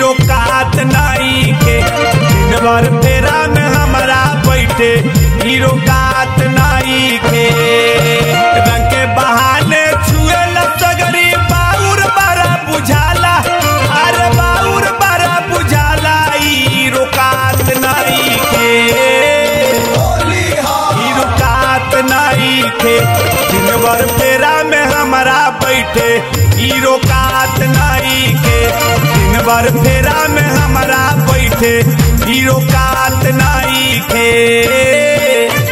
hero कात नाई के दिन भर फेरा में हमारा बैठे हीरो कात नाई के रंग के बहाने छुए सगरी बाउर बारा बुझाला अरे बाउर बारा बुझाला हीरो कात नाई के हीरो कात नाई के दिन भर फेरा में हमारा बैठे हीरो कात नाई के दिन भर फेरा में हमारा बैठे हीरो कात नाई के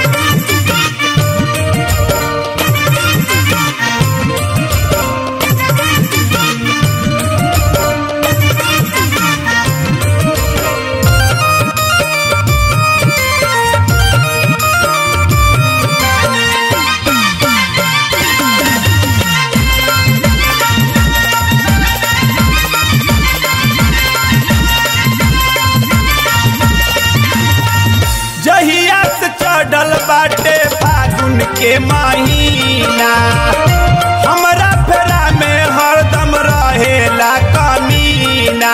जहिया से चढ़ल बाटे फागुन के महीना हमरा फेरा में हरदम रहेला कमीना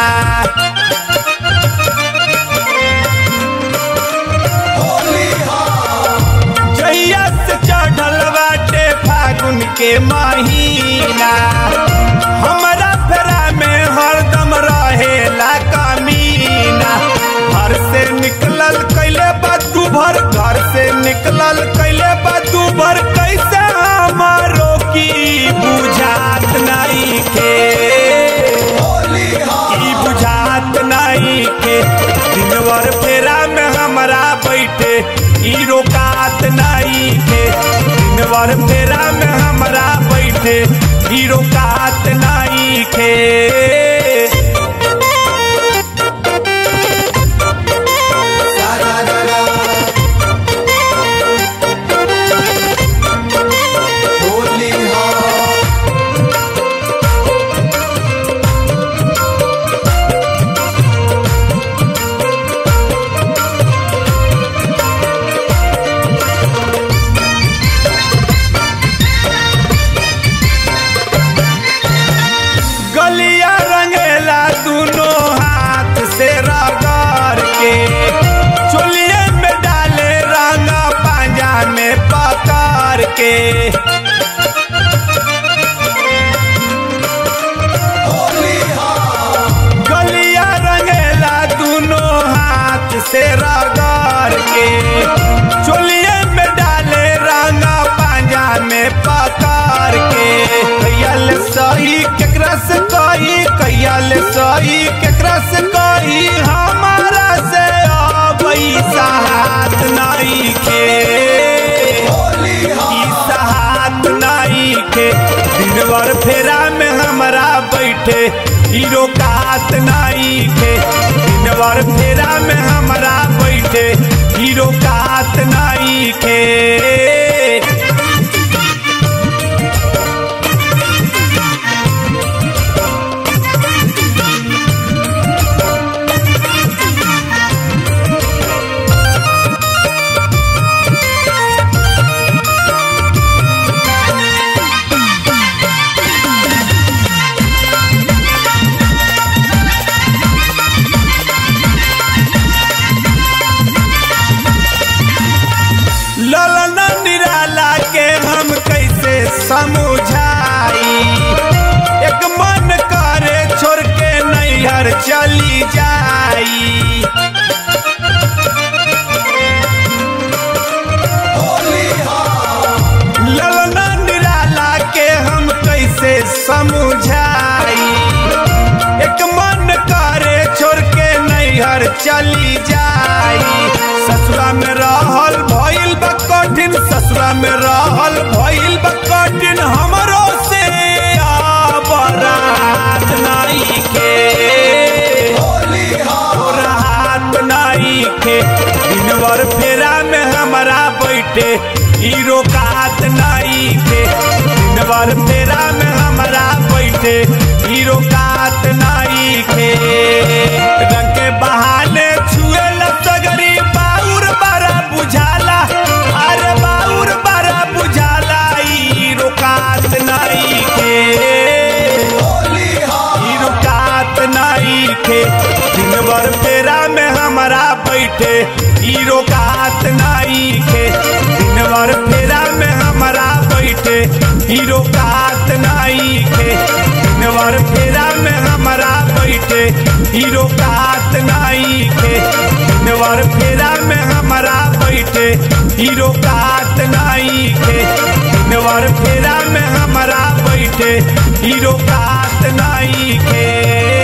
जहिया से चढ़ल बाटे फागुन के महीना हमरा फेरा में हरदम रहेला कमीना घर से निकलल कैले बदू भर घर से निकलल कैले बदू भर कैसे हमारो की बुझात नहीं के की बुझात नहीं के दिनवर फेरा में हमारा बैठे हीरो कात नहीं के दिनवर फेरा में हमारा बैठे हीरो कात नहीं के गलिया रंगेला दोनों हाथ से रगड़ के चोलिए में डाले रंगा पांजा में पकड़ के गलिया रंगेला दोनों हाथ से रगड़ के चोलिए में डाले रंगा पांजा में पकड़ के कैयल सही केकरा से कही कैयल सही केकरा से कही हमारा से अबई सहात नहीं के ई सहात नहीं के दिनवर फेरा में हमारा बैठे हीरो कात नहीं के दिनवर फेरा में हमारा बैठे हीरो कात नहीं के ललना निराला के हम कैसे समझाई एक मन करे छोड़ के नैहर चली जाई ललना निराला के हम कैसे समझाई एक मन करे छोड़ के नैहर चली जाई ससुरा में रहल भइल बा कठिन ससुरा में रहल भइल बा कठिन हमरो से बरात नहीं के तोरा हाथ नहीं के दिनवर फेरा में हमारा बैठे हीरो कात नहीं के दिनवर फेरा में हमारा बैठे हीरो कात नहीं के रंग के बहाने छुए सगरी बाउर बारा बुझाला अरे बाउर बारा बुझाला हीरो कात नहीं के हीरो कात नहीं के में हमारा बैठे हीरो का हाथ नहीं खे दिनवर फेरा में हमारा बैठे हीरो का हाथ नहीं खे दिनवर फेरा में हमारा बैठे हीरो का हाथ नहीं खे